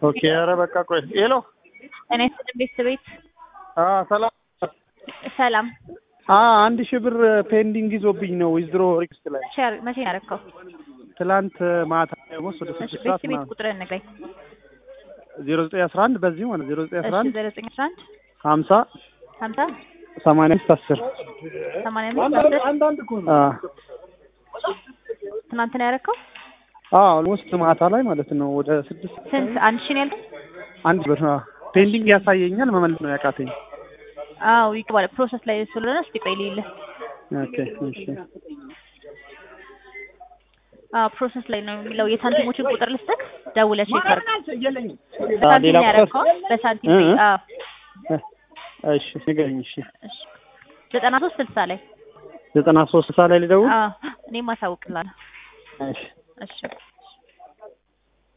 ኦኬ። ኧረ በቃ ቆይ ሄሎ። እኔ ስልም ቤተሰቤት አ ሰላም ሰላም አ አንድ ሺህ ብር ፔንዲንግ ይዞብኝ ነው ዊዝድሮ ሪክስት ላይ ሸር መቼ ነው ያደረከው? ትላንት ማታ ኦልሞስት ወደ እሺ ስድስት ሰዓት ቤተሰቤት ቁጥርን ንገረኝ። ዜሮ ዘጠኝ አስራ አንድ በዚህ ማለት ዜሮ ዘጠኝ አስራ እሺ አንድ ዘጠኝ ዘጠኝ አስራ አንድ ሀምሳ ሀምሳ ሰማንያ አምስት አስር ሰማንያ አምስት አስር አ ትናንት ነው ያደረከው? አ ኦልሞስት ማታ ላይ ማለት ነው ወደ ስድስት ስንት አንድ ሺህ ነው ያልከኝ? አንድ ብር አ ፔንዲንግ ያሳየኛል መመለስ ነው ያቃተኝ። አዎ ይገባል። ፕሮሰስ ላይ ስለሆነ እስኪ ቆይ ልይልህ። ኦኬ እሺ አዎ ፕሮሰስ ላይ ነው የሚለው። የሳንቲሞችን ቁጥር ልስጥህ፣ ደውለህ ቼክ አድርግ። አ በሳንቲም ሌላ ነው ቁጥር ያደረከው? በሳንቲም እ ነው። እ አዎ እሺ ንገረኝ። እሺ እሺ ዘጠና ሶስት ስልሳ ላይ ዘጠና ሶስት ሰዓት ላይ ልደውል። አዎ እኔም አሳውቅልሃለሁ። እሺ እሺ